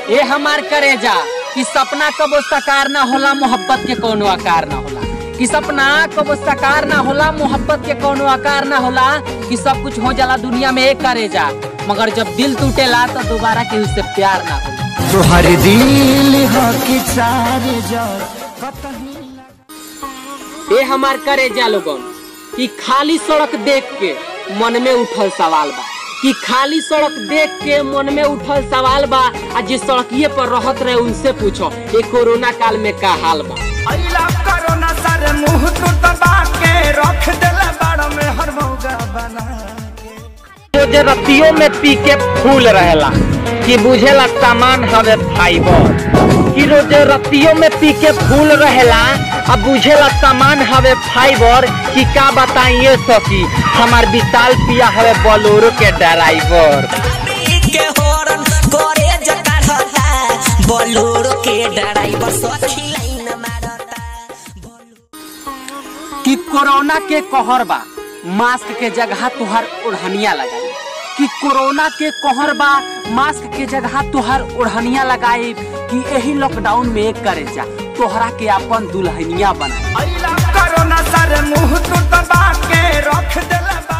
ए हमार करेजा कि सपना कबो साकार ना होला मोहब्बत के कोनो आकार ना होला कि सपना कबो साकार ना होला मोहब्बत के कोनो आकार ना होला कि सब कुछ हो जाला दुनिया में एक करेजा मगर जब दिल टूटेला तो दोबारा केहू से प्यार ना होला तोहर दिल हो कि चार जर ए हमार करेजा लोगन कि खाली सड़क देख के मन में उठल सवाल बा कि खाली सड़क देख के मन में उठल सवाल बा आ जिस सड़किए पर रहत रहे उनसे पूछो ये कोरोना काल में का हाल बा अइला कोरोना सर मुंह तू दबा के रख देला बाड़ में हर मौगा बना जो जे रतियों में पी के फूल रहेला कि बुझेला सामान हवे फाइबर कि रोजे रतियों में पी के फूल रहेला अब बुझेला सामान हवे फाइबर कि का बताइए सकी हमार विशाल पिया हवे बोलोरो के ड्राइवर के हॉर्न करे जकाढ़ता बोलोरो के ड्राइवर सखी लाइन मारता कि कोरोना के कहर बा मास्क के जगह तुहार ओढ़निया लगाई कि कोरोना के कहर बा मास्क के जगह तुहार ओढ़निया लगाई कि यही लॉकडाउन में एक करे जा तोहरा के अपन दुल्हनिया बनाई अइला कोरोना सर मुंह तू दबा के रख देला बाड़